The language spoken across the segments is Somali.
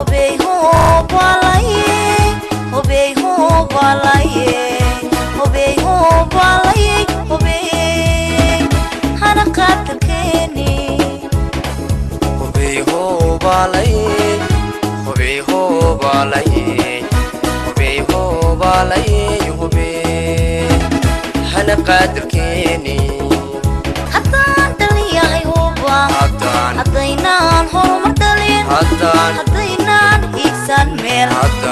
haddaan dhaliyahay huba haddaynaan horumar dhalin haddaynaan hiigsan meel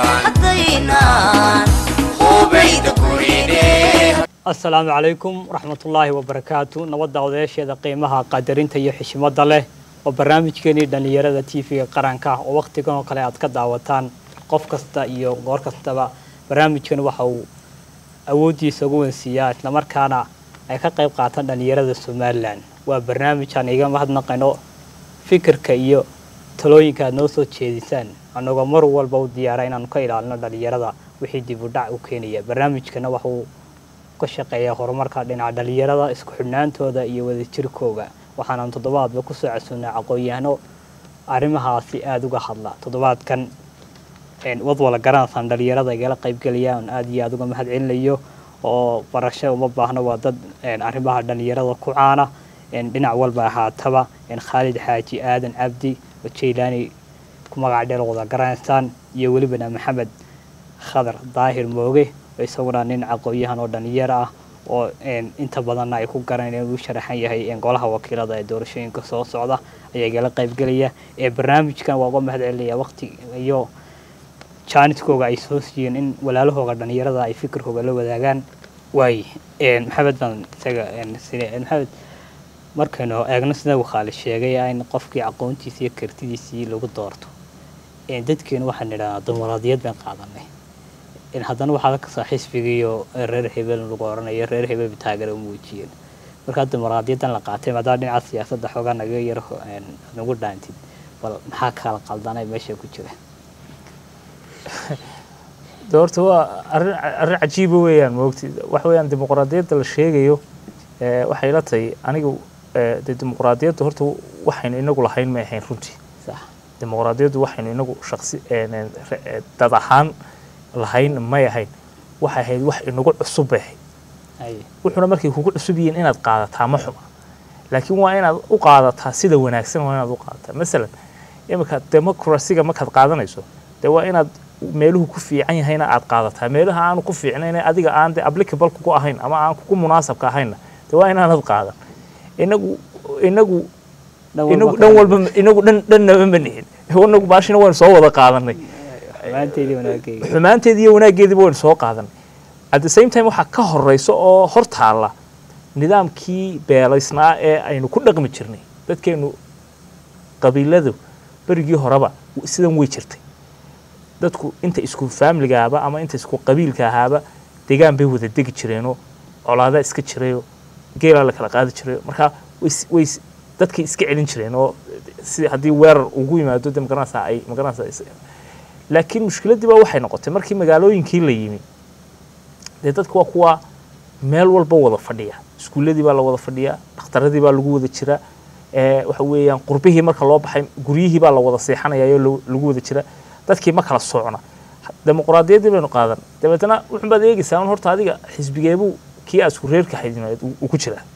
haddaynaan hubayda gurine asalaamu calaykum waraxmatullaahi wabarakaatu nabadda odayaasheeda qiimaha qadarinta iyo xishmada leh oo barnaamijkeenii dhallinyarada tv-ga qaranka oo wakhtigan oo kale aad ka daawataan qof kasta iyo goor kastaba barnaamijkan waxa uu awooddiisa ugu wensiiyaa islamarkaana ay ka qayb qaataan dhallinyarada somalilan waa barnaamij aan iga mahadnaqayno fikirka iyo talooyinka aad noo soo jeedisaan annagoo mar walba u diyaara inaanu ka ilaalino dhallinyarada wixii dib u dhac u keenaya barnaamijkana waxa uu ka shaqeeyaa horumarka dhinaca dhallinyarada isku xidhnaantooda iyo wadajirkooga waxaanaan toddobaadba kusoo casuunay aqoon-yahano arrimahaasi aada uga hadla toddobaadkan wad wala garanaysaan dhallinyarada igala qaybgelaya on aada iyo aada uga mahad celinayo oo barasho uma baahno waa dad arrimaha dhallinyarada ku caana dhinac walba ahaataba khaalid xaaji aadan cabdi oo jaylaani ku magac dheel wada garanaysaan iyo welibana maxamed khadar daahir mooge oo isaguna nin aqoon-yahan oo dhallinyaro ah oo inta badanna ay ku garanayeen uu sharaxan yahay golaha wakiilada ee doorashooyinka soo socda ayaa igala qaybgelaya ee barnaamijkan waa uga mahad celinaya waqti iyo jaaniskooga ay soo siiyeen in walaalahooga dhallinyarada ay fikirkooga la wadaagaan waay maxamed baan isaga maxamed markaynu eegno sida uu khaalid sheegay in qofkii aqoontiisa iyo kartidiisii lagu doorto dadkeenu waxaan idhahnaa dimuqraadiyad baan qaadanay haddana waxaa kasoo xisbigiiyo reer hebel lagu oranayo reer hebel taageera u muujiyeen markaa dimuqraadiyadan la qaatay maadaama dhinaca siyaasadda xoogaa naga yar nagu dhaantid bal maxaa kala qaldanay meesha ku jira de horta waa arrin arrin cajiiba weeyaan moogti waxa weeyaan dimuqraadiyadda la sheegayo waxay la tahay anigu de dimuqraadiyadda horta waxaynu inagu lahayn may ahayn runtii sax dimuqraadiyaddu waxaynu inagu shaqsi dad ahaan lahayn may ahayn waxay ahayd wax inagu cusub bay ahayd wuxuuna markay kugu cusub yihiin inaad qaadataa ma xuma laakiin waa inaad u qaadataa sida wanaagsan waa inaad u qaadataa masalan iminka democracyga markaad qaadanayso dee waa inaad meeluhu ku fiican yahayna aad qaadataa meelaha aanu ku fiicnayn adiga aan de applicable kugu ahayn ama aan kugu munaasabka ahaynna dee waa inaanad qaadan inagu inagu inagu dhan walba inagu dhan dhannaba ma nihin inagu baashina waynu soo wada qaadanay xumaanteedii iyo wanaaggeediiba waynu soo qaadanay at the same time waxaa ka horeysa oo hor taalla nidaamkii beelaysnaa ee aynu ku dhaqmi jirnay dadkeenu qabiiladu berigii horeba sidan way jirtay dadku inta isku faamiligaaba ama inta isku qabiilka ahaaba degaan bay wada degi jireenoo colaadaa iska jirayoo geelaa la kala qaadi jirayo markaa way dadkay iska celin jireen oo si haddii weerar ugu yimaado de magaranaysaa ay magaranaysaa laakiin mushkiladdii baa waxay noqotay markii magaalooyinkii la yimi dee dadku waa kuwa meel walba wada fadhiya iskuulladii baa la wada fadhiyaa dhakhtaradii baa lagu wada jira waxa weeyaan qurbihii marka loo baxay guryihii baa la wada seexanayayo lagu wada jira dadkii ma kala socna dimuqraadiyaddii baynu qaadan dabeetana wuxun baad eegaysaa un horta adiga xisbigeebuu kii aad isku reerka xidhimayd uu ku jiraa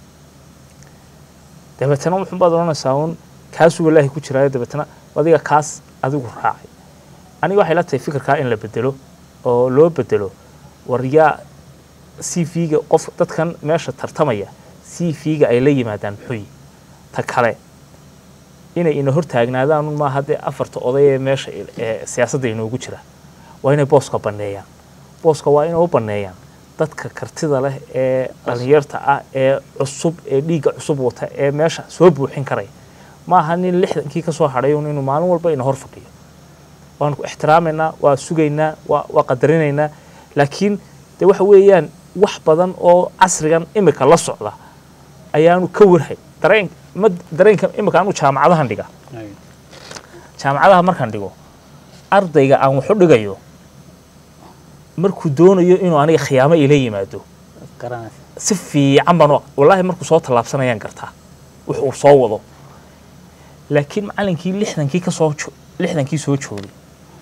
dabeetana wuxun baad odhanaysaa un kaasuu walaahi ku jiraayo dabeetana adiga kaas adigu raacay aniga waxay la tahay fikirkaa in la bedelo oo loo bedelo war yaa c v-ga qof dadkan meesha tartamaya c v-ga ay la yimaadaan muxuuyi ta kale inay ina hortaagnaadaan un maaha dee afarta oday ee meesha ee siyaasadda inoogu jira waa inay booska banneeyaan booska waa inay u banneeyaan dadka kartida leh ee dhalinyarta ah ee cusub ee dhiigga cusub wata ee meesha soo buuxin karaya maaha nin lixdankii ka soo hadhay un inuu maalin walba ina hor fadhiyo waanu ku ixtiraamaynaa waa sugaynaa waa waa qadarinaynaa laakiin de waxa weeyaan wax badan oo casrigan imika la socda ayaanu ka warhay dareen ma dareenka imika anu jaamacadahan dhiga jaamacadaha markaan dhigo ardayga aan waxu dhigayo markuu doonayo inuu aniga khiyaamo ila yimaado si fiican baan wallaahi markuu soo tallaabsanayaan gartaa wux uu soo wado laakiin macalinkii lixdankii ka soo lixdankii soo joogay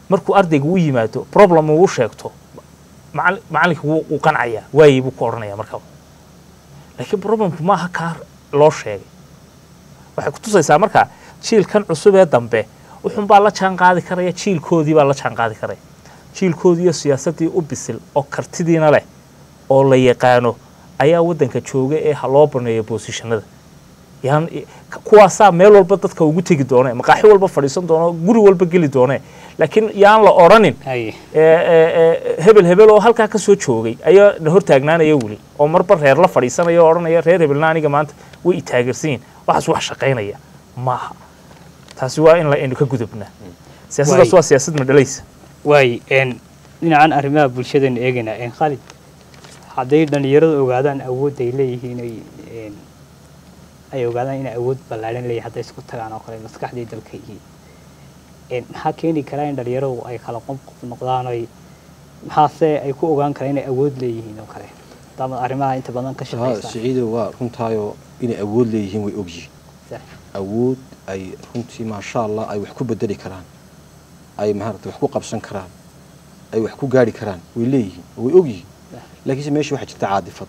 markuu ardayga u yimaado problem uu u sheegto macali- macalinka wuu wuu qancaya waayey buu ku odhanaya markaba laakiin problemku maaha kaa loo sheegay waxay ku tusaysaa marka jiilkan cusub ee dambe wuxun baa la jaan qaadi karaya jiilkoodii baa la jaan qaadi karaya jiilkoodii iyo siyaasaddii u bisil oo kartidiina leh oo la yaqaano ayaa waddanka jooga ee ha loo baneeyo boosishanada yaan kuwaasaa meel walba dadka ugu tegi doone maqaaxi walba fadhiisan doono guri walba geli doone laakiin yaan la odhanin haye ee, ee, ee, hebel hebel oo halkaa ka soo joogay ayaa na hortaagnaanaya weli oo marba reer la fadhiisanaya oo odhanaya reer hebelna aniga maanta way itaageersan yihin waxaas wax shaqaynaya maaha taasi waa in la aynu ka gudubnaa siyaasaddaas Waay. waa siyaasad madhalaysa waay een dhinacan arrimaha bulshadaynu eegaynaa een khalid hadday dhallinyaradu ogaadaan awood ay leeyihiin ay een ay ogaadaan inay awood ballaadhan leeyihin hadday isku tagaan oo kale maskaxdii dalka yihiin een maxaa keeni karaa in dhallinyaradu ay kala qof qof noqdaan oy maxaase ay ku ogaan karaan inay awood leeyihiin oo kale maadaama arrimaha inta badan ka haa shaqaysaan siciido waa runtaayoo inay awood leeyihiin way ogyihiin Sax. awood ay runtii maasha allah ay wax ku bedeli karaan ay maaragtay wax ku qabsan karaan ay wax ku gaari karaan way leeyihiin oo way ogyihiin laakiinse meesha waxaa jirta caadifad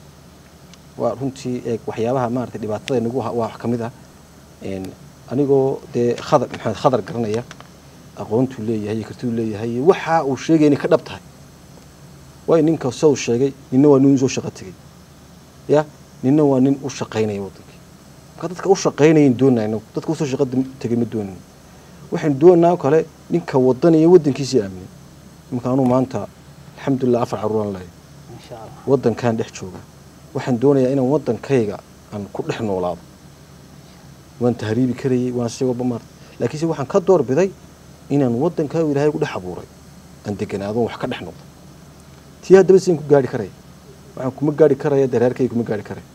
waa runtii eeg waxyaabaha maaragtay dhibaatada nagu ha- waa wax ka mid ah een, anigoo dee khadar maxamed khadar garanaya aqoontuu leeyahay iyo kartiduu leeyahay iyo waxa uu sheegay inay ka dhab tahay waayo ninka soo sheegay ninna waa nin soo shaqo tegey ya ninna waa nin u shaqaynaya wadankii marka dadka u shaqaynayan doonayna dadka usoo shaqo tegay ma doonayno waxaynu doonaa oo kale ninka wadanaya wadankiisii aaminay imanka anuu maanta alxamdulilah afar caruuraan leeyahay insha allah wadankaan dhex jooga waxaan doonayaa inaan wadankayga aan ku dhex noolaado waan tahriibi karayay waan si walba maarta laakiinse waxaan ka doorbiday inaan wadankaagu ilaahay ku dhex abuuray aan deganaado wax ka dhex noqdo tii haddaba sidaan ku gaari karaya waxaan kuma gaari karaya dee reerkayga kuma gaari karaya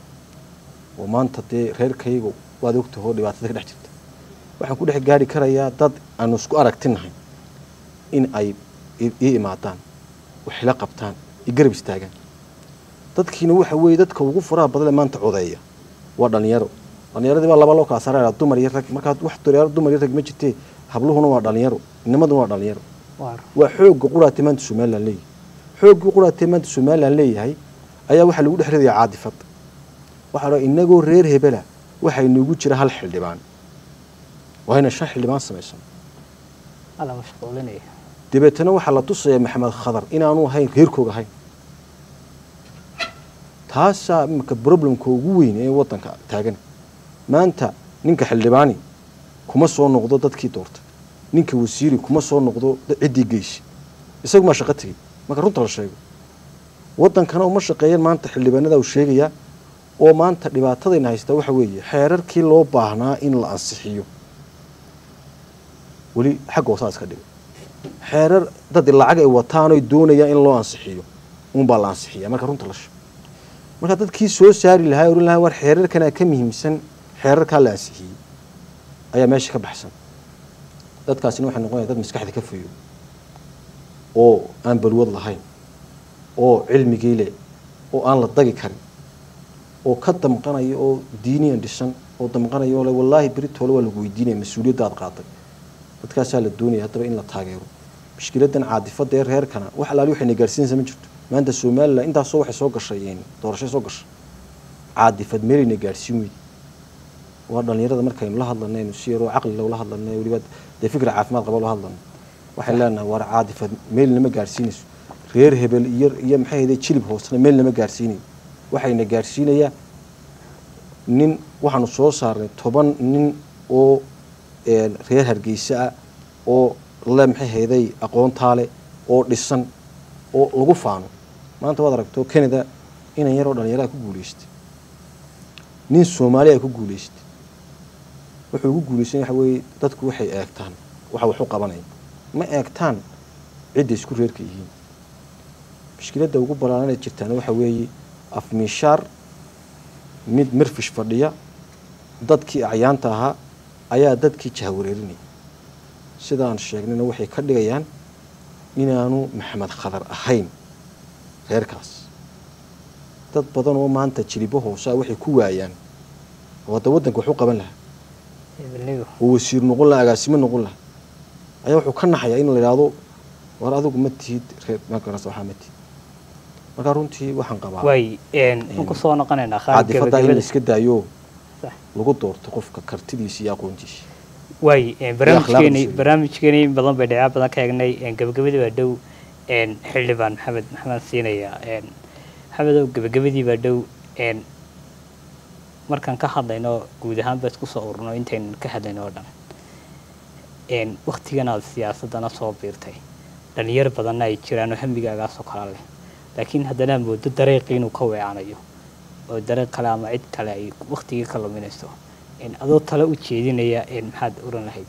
oo maanta dee reerkayga waad ogtahoo dhibaatada ka dhex jirta waxaan ku dhex gaari karayaa dad aanu isku aragtinahay in ay i- ii imaadaan waxila qabtaan i garab istaagaan dadkiina waxa weeye dadka ugu furaha badan ee maanta codeeya waa dhalinyaro dhalinyaradii baa laba loo kala saaraya dumar iyo rag markaa wax dhalinyaro dumar iyo rag ma jirtee habluhuna waa dhalinyaro inamaduna waa dhalinyaro waar waa xoogga quraate maanta somalilan leeyahay xooggii quraate maanta somalilan leeyahay ayaa waxaa lagu dhex ridaya caadifad waxaa la inagoo reer hebela waxaa inoogu jira hal xildhibaan waa inaan shan xildhibaan samaysan alla mashquulinaya dabeetana waxaa la tusayaa maxamed khadar inaanu ahayn reerkooga ahayn taasaa imika problemka ugu weyn ee wadanka taagan maanta ninka xildhibaani kuma soo noqdo dadkii doortay ninka wasiiri kuma soo noqdo da- ciddii geysi isagu maa shaqo tegey marka runta la sheego wadankana uma shaqeeyaan maanta xildhibaanada uu sheegayaa oo maanta dhibaatadayna haystaa waxa weeye xeerarkii loo baahnaa in la ansixiyo weli xagga hoosaa iska dhigay xeerar dad lacag ay wataan oy doonayaan in loo ansixiyo unbaa la ansixiya marka runta la sheego marka dadkii soo saari lahaa oran lahaa war xeerarkanaa ka muhiimsan xeerarkaa la ansixiyey ayaa meesha ka baxsan dadkaasina waxay noqonaya dad maskaxda ka fayo oo aan balwad lahayn oo cilmigii leh oo aan la dagi karin oo ka damqanaya oo diiniyan dhisan oo damqanaya oo le wallaahi beritoole waa lagu weydiinaya mas-uuliyadda aad qaaday dadkaasaa la doonaya haddaba in la taageero mushkiladan caadifada ee reerkana wax alaali waxayna gaarsiinaysa ma jirto maanta somalilan intaasoo waxay soo gashay een, doorashay soo gashay caadifad meelayna gaarsiin weydi waa dhalinyarada markaynu la hadlanaynu si yaroo caqli lowla hadlanay weliba dee fikra caafimaad qaba loo hadlano waxay leenahay war caadifad meel nama gaarsiinayso reer hebel iyo iyo maxay ahayde jilib hoosena meel nama gaarsiinayo waxayna gaarsiinayaa nin waxaanu soo saarnay toban nin oo een, reer hargeysa ah oo le maxay hayday aqoontaale oo dhisan oo lagu faano maanta waad aragto canada inan yaroo dhalinyaraha ku guuleystay nin soomaaliya ku guuleystay wuxuu ugu guuleystay waxa weeye dadku waxay eegtaan waxa wax u qabanaya ma eegtaan cidda isku reerka yihiin mushkiladda ugu ballaaranay jirtaana waxa weeye afmiishaar mid mirfish fadhiya dadkii acyaanta ahaa ayaa dadkii jahwareerinaya sidaan sheegnayna waxay ka dhigayaan inaanu maxamed khadar ahayn reerkaas dad badan oo maanta jilibo hoosaa waxay ku waayaan oo hadda waddanka wax u qaban lahaa hebelnidu oo wasiir noqon lahaa agaasimo noqon lahaa ayaa wuxuu ka naxayaa in la yidhaahdo war adigu ma tihid reer markaas waxaa ma tihid marka runtii waxaan qabaa waay waxaan ku soo noqonaynaa khaalid cadifada in la gabagabada iska daayo Sax. lagu doorto qofka kartidiisa iyo aqoontiisa waay barnaamijkeeni akhlaaqdiisa. barnaamijkeeni in badan bay dhinaca badan ka eegnay gabagabadii baa dhow een, xildhibaan maxamed maxamed siinaya een, maxamedow gabagabadii baa dhow een, markaan ka hadlayno guud ahaan ba isku soo ururno intaynan ka hadlayno oo dhan een, waktigan aad siyaasadana soo biirtay dhalinyar badanna ay jiraan oo hamigaagaasoo kala leh laakiin haddana moodo dariiqii inuu ka weecanayo oo dariiq kale ama cid kale ay waktigii ka luminayso een, adoo tale u jeedinaya een, maxaad oran lahayd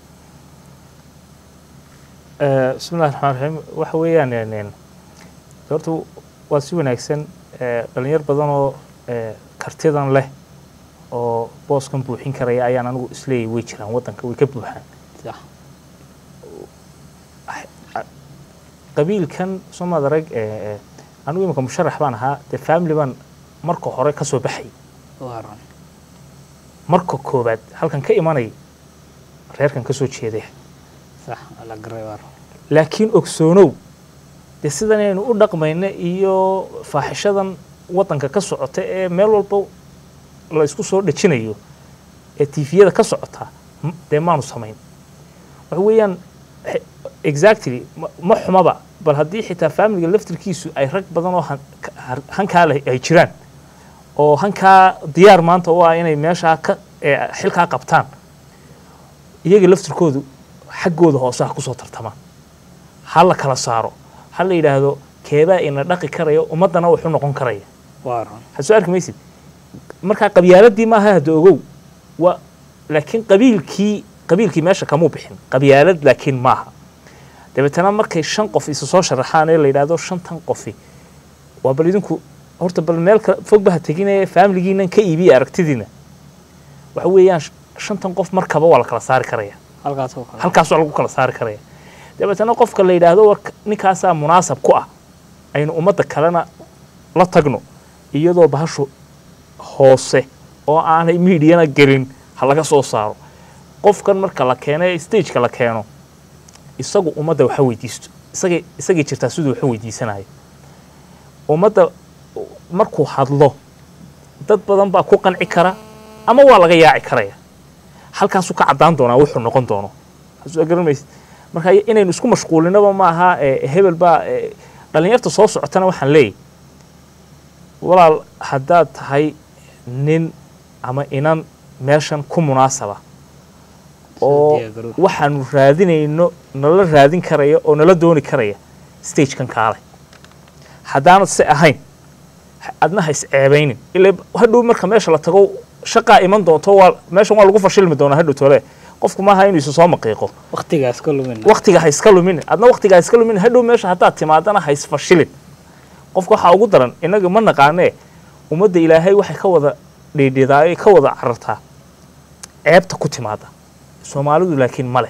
Eh, bismillahi raxmaan raxiim waxa weeyaan een, een, horta waa si wanaagsan eh, dhalinyar badan oo eh, kartidan leh oo booskan buuxin karaya ayaan anigu isleeyahy way jiraan waddanka way ka buuxaan sax qabiilkan somaad arag eh, eh, anigu imika musharax baan ahaa dee family baan marka hore ka soo baxay waa run marka koobaad halkan ka imanay reerkan ka soo jeedaya sax la garay waa run laakiin ogsoonow dee sidan aynu u dhaqmayna iyo faaxishadan waddanka ka socota ee meel walba la isku soo dhejinayo ee tiifiyada ka socota m- dee maanu samayn waxa weeyaan he- exactly ma- ma xumaba bal haddii xitaa faamiliga laftirkiisu ay rag badan oo han- ka- har- hankaa leh ay jiraan oo hankaa diyaar maanta u ah inay meeshaa ka ee xilkaa qabtaan iyaga laftirkoodu xaggooda hoose ha kusoo tartamaan ha la kala saaro ha la yidhaahdo keebaa ina dhaqi karaya ummaddana wuxu noqon karaya waa run waxaad soo arki maysid marka qabyaaladii maaha hadda ogow waa laakiin qabiilkii qabiilkii meesha kamuu bixin qabyaalad laakiin maaha dabeetana markay shan qof isa soo sharaxaan ee la yidhaahdo shantan qofi waa bal idinku horta bal meel kale fogba ha teginaya faamiligiinan ka iibiya aragtidiina waxa weeyaan sh- shantan qof markaba waa la kala saari karaya halkaas oo kale halkaasoo lagu kala saari karaya dabeetana qofka la yidhaahdo war ninkaasaa munaasab ku ah aynu ummadda kalena la tagno iyadoo bahashu hoose oo aanay miidiyana gelin ha laga soo saaro qofkan marka la keeno ee stageka la keeno isagu ummadda waxa weydiisto isagay isagay jirtaa siduu waxa weydiisanayo ummadda markuu hadlo dad badan baa ku qanci kara ama waa laga yaaci karaya halkaasuu ka caddaan doonaa wuxuu noqon doono soo garan maysid marka inaynu isku mashquulinaba maaha eh, hebel baa eh, dhallinyarta soo socotana waxaan leeyahy walaal haddaad tahay nin ama inan meeshan ku munaasaba oo diyaargarow. waxaanu raadinayno nala raadin karaya oo nala dooni karaya stagekan kaale haddaanad si ahayn ha- adna ha is ceebaynin ila hadhow marka meesha la tago shaqaa iman doonto waa meeshan waa lagu fashilmi doonaa hadhow tole qofku maaha inuu isu soo maqiiqo waktigaas ka lumin waktiga ha iska lumin adna waktiga ha iska lumin hadhow meesha haddaad timaadana ha isfashilin qofka waxaa ugu daran innaga ma naqaanee ummadda ilaahay waxay ka wada dhiidhidaa ay ka wada carartaa ceebta ku timaada soomaalidu laakiin ma leh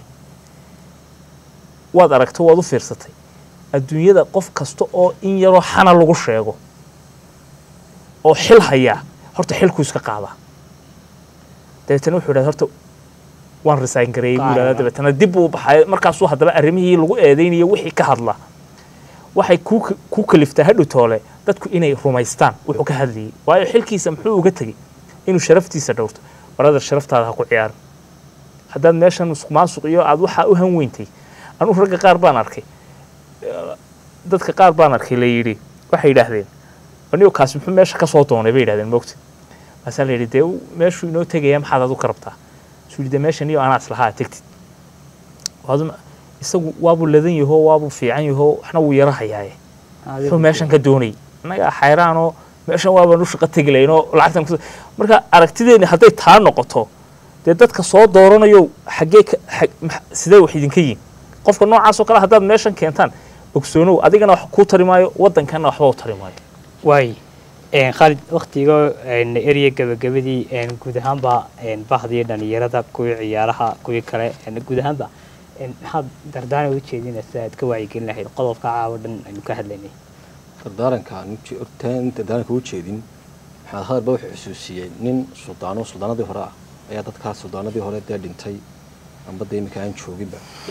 waad aragto waad u fiirsatay adduunyada qof kasta oo in yaroo xana lagu sheego oo xil hayaa horta xilkuu iska qaadaa dabeetana wuxuu idhahda horta waan resign gareeyey buu idhahdaa Qaadana. dabeetana dib buu u baxay markaasuu haddaba arrimihii lagu eedeynayo wixii ka hadla waxay ku ku kaliftaa hadhow toole dadku inay rumaystaan wuxuu ka hadlayay waayo xilkiisa muxuu uga tegey inuu sharaftiisa dhowrto baradar sharaftaada ha ku ciyaarin haddaad meeshan musuqmaasuq iyo aad waxaa u han weyntay anugu ragga qaar baan arkay Eh, dadka qaar baan arkay la yidhi waxay yidhaahdeen anigo kaasi muxuu meesha ka soo doonay bay yidhahdeen mogta maasaa la yidhi dee uu- meeshuu inoo tegaya maxaad adu ka rabtaa suu yidhi dee meeshan iyo anaa islahaa tegtid waaduma isagu waabuu ladan yahoo waabuu fiican yahoo waxna wuu yaro hayaaye wuxuu meeshan ka doonayay annaga xayraanoo meeshan waabaan u shaqo tegi lahayn oo lacagtan kus marka aragtideeni hadday taa noqoto dee dadka soo dooranayo xaggee ka xag- max- sidee wax idinka yihin qofka noocaasoo kale haddaad meeshan keentaan ogsoonow adigana wax kuu tari maayo waddankanna waxba u tari maayo waay khaalid waktiga erya gabagabadii een, guud ahaanba een, bahdii dhalinyarada kuwii ciyaaraha kuwii kale een, guud ahaanba een, maxaad dardaana u jeedinaysa aad ka wacyigelin lahayd qodobka caawa dhan aynu ka hadlaynay dardaaranka aan uje- hortaan dardaaranka u jeedin maxamed hadalba wuxuu xusuusiyey nin suldaano suldaanadii hore ah ayaa dadkaas suldaanadii hore dee dhintay amba dee iminka aan jooginba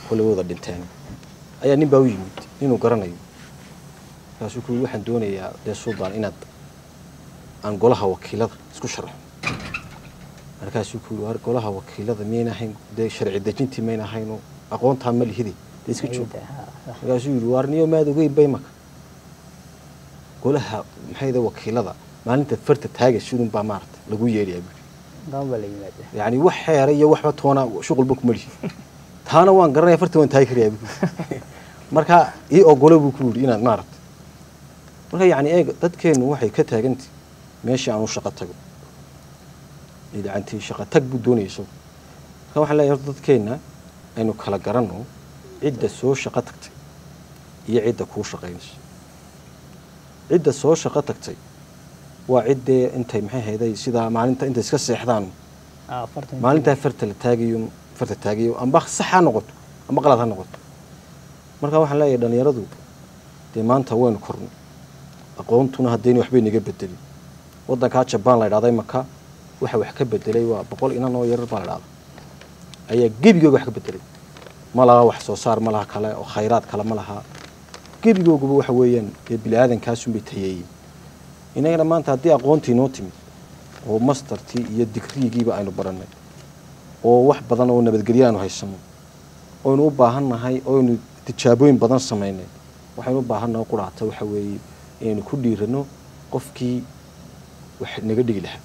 kolay wada dhinteen ayaa nin baa u yimid inuu garanayo markaasuu ku yidhi waxaan doonayaa dee suldaan inaad aan golaha wakiilada isku sharaxo markaasuu ku yidhi war golaha wakiilada miyayna ahayn dee sharci dejintii mayna ahaynoo aqoontaa ma lihidi dee iska joog markaasuu yidhi waar niyo maad ogeyn bay maka golaha maxayda wakiilada maalinta farta taaga sidun baa maarata lagu yeedhayaa buuri damba la yimaada yani wax xeera iyo waxba toona shuqulba kuma lihi taana waan garanaya farta waan taagi karayaa buu marka ii ogolo buu ku yidhi inaad maarata marka yani eeg dadkeennu waxay ka taagantay meeshii aan u shaqo tago idacantii shaqo tag buu doonaya isagu marka waxaan leeyahay horta dadkeenna aynu kala garanno cidda soo shaqo tagtay iyo cidda kuu shaqaynayso cidda soo shaqo tagtay waa ciddee intay maxay hayday sidaa maalinta intay iska seexdaan maalintaa farta la taagayo farta taagayo amba sax ha noqoto amba qalad ha noqoto marka waxaan leeyahay dhalinyaradu dee maanta waynu kornay aqoontuna haddayna waxbay naga bedelin waddankaa jabaan la idhahday maka waxa wax ka bedelay waa boqol inan oo yarar baa la idhahda ayaa gebigooga wax ka bedelay ma laha wax soo saar ma laha kale oo khayraad kale ma laha gebigooguba waxa weeyaan dee bini aadankaasuunbay tayeeyeen inagana maanta haddii aqoontii noo timid oo mastertii iyo digriigiiba aynu barannay oo wax badan oo nabadgelyo aanu haysano oynu u baahan nahay oynu tijaabooyin badan samaynay waxaynu u baahannahay quraata waxa weeye inaynu ku dhiirano qofkii wax naga dhigi lahaa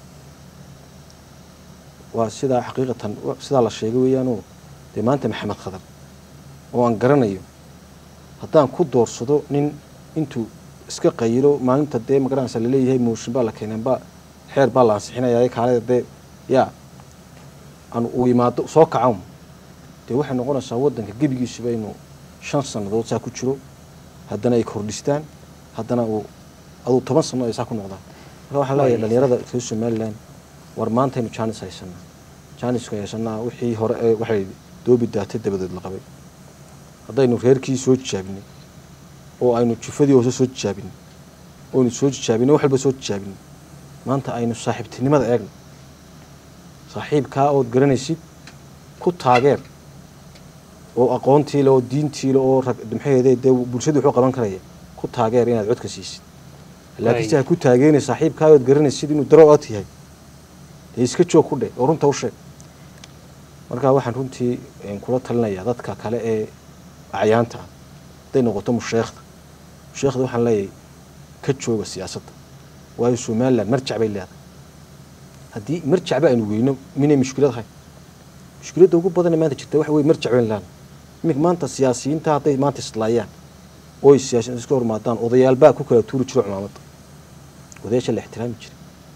waa sidaa xaqiiqatan sidaa la sheegay weeyaanoo dee maanta maxamed khadar oo aan garanayo haddaan ku doorsado nin intuu iska qayilo maalinta dee magaranaysa laleeyahay mooshin baa la keeneenba xeer baa la ansixinaya kaaleda dee yaa aan uu imaado soo kacan dee waxay noqonaysaa waddanka gebigiisuba inuu shan sannadood saa ku jiro haddana ay kordhistaan haddana uu aduu toban sanno ay saa ku noqdaan marka waxaan leeyahay dhalinyarada reer somaliland war maantaynu jaanis haysanaa jaanisku haysanaa wixii hore ee waxay doobi daatay dabadeed la qabay haddaynu reerkii soo jijaabinay oo aynu jufadii hoose soo jijaabinay oynu soo jijaabinay wax walba soo jijaabinay maanta aynu saaxiibtinimada eegno saaxiibkaa ood garanaysid ku taageer oo aqoontii le oo diintii le oo rag maxaheede dee bulshadii wuxuu qaban karaya ku taageer inaad codka siisid laakiin si ha ku taageena saaxiibkaa ood garanaysid inuu daro ot yahay dee iska joog ku dheh oo runta u sheeg marka waxaan runtii kula talinayaa dadka kale ee acyaanta ah hadday noqoto musheekhda musheekhda waxaan leeyahay ka jooga siyaasadda waayo somaliland marjac bay leedahay haddii marjacba aynu weyno minay mushkilad ahayn mushkiladda ugu badane maanta jirta waxa weye marjac bayn leedahay iminka maanta siyaasiyiinta hadday maanta islaayaan oo ay siyaasiyiin iska hormaadaan odayaalbaa ku kala tuuri jiro cumaamadda odayaasha la ixtiraami jiray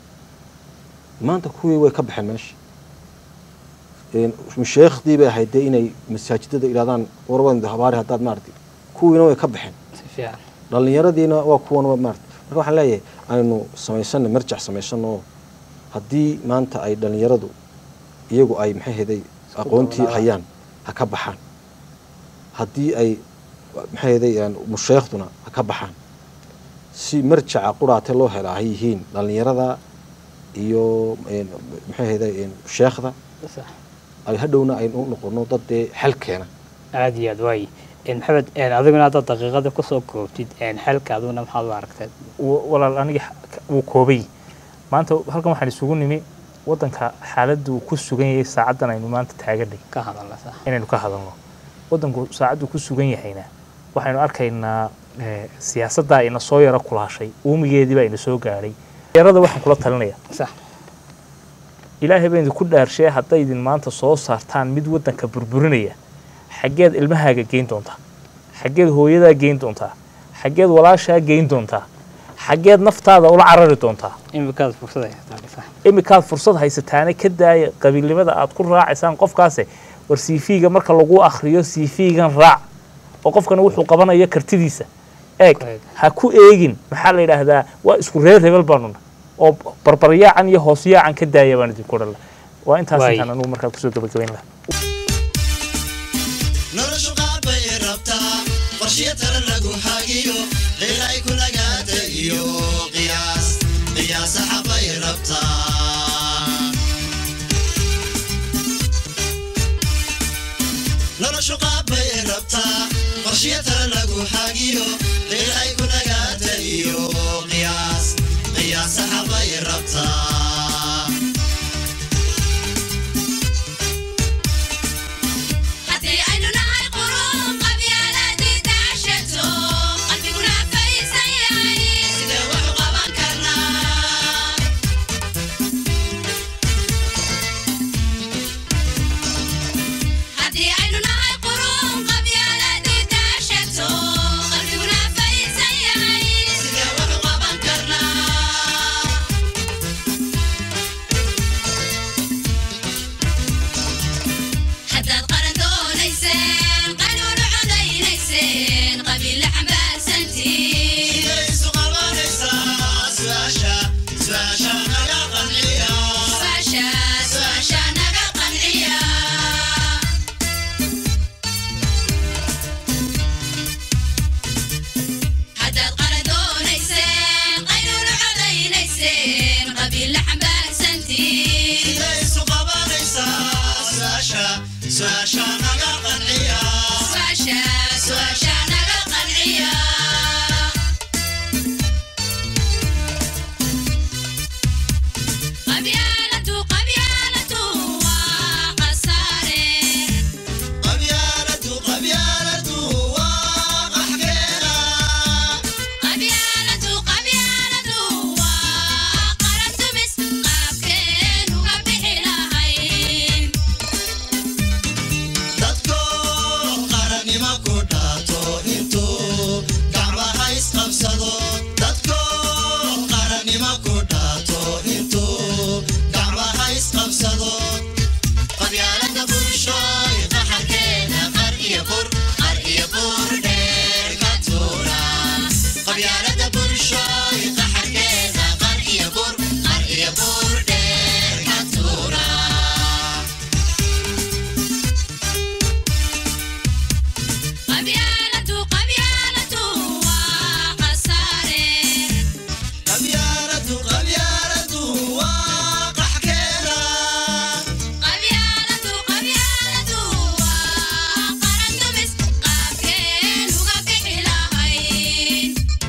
maanta kuwii way ka baxeen meesha musheekhdii bay ahayd dee inay masaajidada idhahdaan warwada habaari haddaad maarata kuwiina way ka baxeen dhallinyaradiina waa kuwan maarata marka waxaan leeyahay aynu samaysano marjac samaysano oo haddii maanta ay dhallinyaradu iyagu ay maxay heday aqoontii hayaan ha ka baxaan haddii ay maxay heday musheekhduna ha ka baxaan si marjaca quraate loo helaa hay yihiin dhallinyarada iyo maxay heday sheekhda ay hadhowna aynu u noqono dad dee xal keena aada iyo aad waay maxamed adiguna haddaad daqiiqada kusoo koobtid xalka aduguna maxaad u aragteed walaal aniga wuu koobay maanta halkan waxaan isugu nimi waddanka xaaladda uu ku sugan yahay saacaddan aynu maanta taaganay ka hadalna sax inaynu ka hadalno waddanku saacaddu ku sugan yahayna waxaynu arkaynaa siyaasaddaa ina soo yaro kulaashay uumigeedii baa ina soo gaadhay yarada waxaan kula talinaya sax ilaahay baa idinku dhaarshee hadday idin maanta soo saartaan mid waddanka burburinaya xaggeed ilmahaaga geyn doontaa xaggeed hooyadaa geyn doontaa xaggeed walaashaa geyn doontaa xaggeed naftaada ula carari doontaa imikaad fursad haysataa sax imikaad fursad haysataana ka daaya qabiilnimada aad ku raacaysaan qofkaase war cv-ga marka lagu akriyo cv-gan raac oo qofkana wuxuu qabanayo kartidiisa eeg Eeg. ha ku eegin maxaa la yidhaahdaa waa isku reer hebel baanuna oo barbaryaacan iyo hoosyaacan ka daaya baan idinku odhan laha waa intaas Waay. intaan anugu markaa kusoo gabagabayn laha noloshu qaabay rabtaa qorshiyo tala lagu hagiyo qilay ku nagaata iyo qiyaas qiyaasa xabay rabtaa noloshu qaabay bay rabtaa qorshiyo tala lagu hagiyo qeyl ay ku nagaata iyo qiyaas qiyaasaha bay rabtaa haddii aynu nahay quruun qabyaaladii daashato qalbiguna faysan yahay sidee wax u qaban karnaa haddii aynu nahay quruun qabyaaladii daashato qalbiguna faysan yahay sidee wax u qaban karnaa haddaad qaran doonayseen qanuunu codaynayseen qabiille xambaarsantiin Sidee isu qabanaysaa su'aasha su'aasha naga qanciya su'aasha su'aasha naga qanciya haddaad qaran doonayseen qanuunu codaynayseen qabiille xambaarsantiin Sidee isu qabanaysaa su'aasha su'aasha naga qanciya su'aasha su'aasha naga qanciya qabyaaladu qabyaaladu waa qasaare qabyaaladu qabyaaladu waa qaxkeena qabyaaladu qabyaaladu waa qaran dumis qaabkeen uga bixi lahayn dadko qarannimo ku dhaato intuu gacmaha isqabsado dadko qarannimo ku dhaato intuu gacmaha isqabsado qabyaalada bulshooy qaxarkeeda qar iyo bur qar iyo bur dheer ka tuura qabyaalada bulshooy qaxarkeeda qar iyo bur qar iyo bur dheer ka tuura qabyaaladu qabyaaladu waa qasaare qabyaaladu qabyaaladu waa qaxkeena qabyaaladu qabyaaladu waa qaran dumis qaabkeen uga bixi lahayn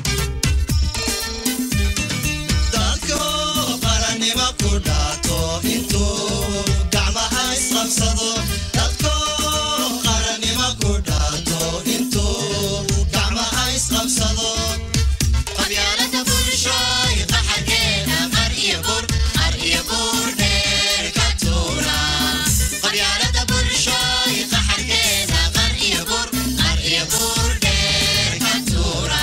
dadko qarannimo ku dhaato intuu gacmaha isqabsado dadko qarannimo ku dhaato intuu gacmaha isqabsado qabyaalada bulshooy qaxarkeena qar iyo bur qar iyo bur dheer ka tuura qabyaalada bulshooy qaxarkeena qar iyo bur qar iyo bur dheer ka tuura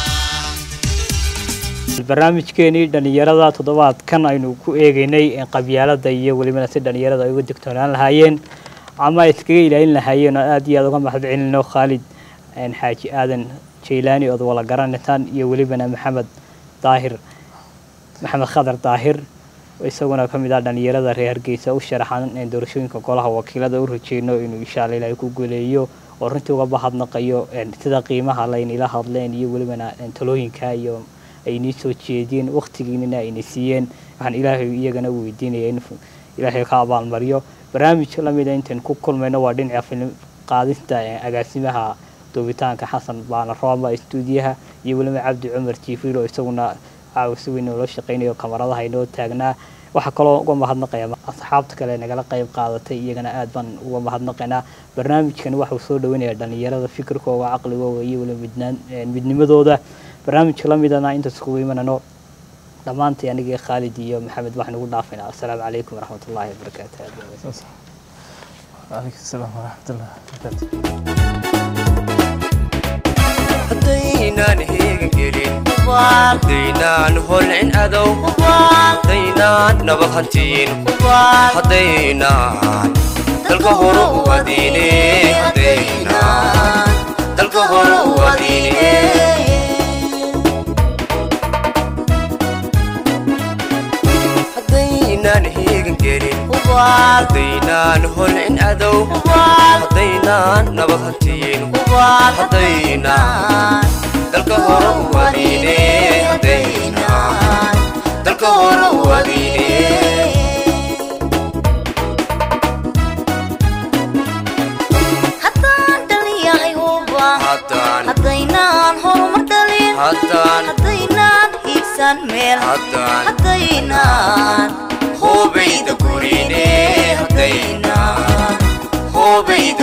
barnaamijkeenii dhalinyarada toddobaadkan aynu ku eegeynay in qabyaalada iyo welibana si dhalinyarada ay uga digtoonaan lahaayeen ama ay iskaga ilaalin lahaayeen oo aad iyo aad uga mahad celinayno khaalid een, xaaji aadan jaylaani ood wala garanaysaan iyo welibana maxamed daahir maxamed khadar daahir oo isaguna ka mid ah dhalinyarada reer hargeysa u sharaxan in doorashooyinka golaha wakiilada u rajeyno inuu insha alla ilaahay ku guuleeyo oo runtii uga bahadnaqayo een, sida qiimaha laynila hadleen iyo welibana een, talooyinka iyo ay inii soo jeediyeen waqtigiinina ayna siiyeen waxaan ilaahay iyagana u weydiinaya in ilaahay ka abaalmariyo barnaamij lamida intayn ku kulmayno waa dhinaca filim qaadista ee agaasimaha duubitaanka xasan baana rooma stuudiyaha iyo weliba cabdi cumar jiifriil oo isaguna caawisi weyn oo loo shaqeynayo kamaradaha inoo taagnaa waxaa kaloo uga mahadnaqaya asxaabta kale nagala qayb qaadatay iyagana aad baan uga mahadnaqaynaa barnaamijkani waxuu soo dhaweynaya dhalinyarada fikirkooda caqligooda iyo weliba midnaan midnimadooda barnaamijka lamidana intaas kugu imanano dhammaantii anigii khaalid iyo maxamed waxaan ugu dhaafaynaa assalaamu calaykum waraxmat ullaahi wabarakaatu عليك السلام ورحمة الله وبركاته haddaynaan heegan gelin haddaynaan holcin adow haddaynaan nabad hantiin haddaynaan dalka hore u adiine haddaynaan dalka hore u adiine haddaynaan heegan gelin haddaynaan holcin adow haddaynaan nabad hantiin haddaynaan dalka hore u adiine haddaynaan dalka hore u adiine haddaan dhalinyaro haddaan haddaynaan hiigsan meel haddaan haddaynaan hoobayda gurine haddaynaan hoobayda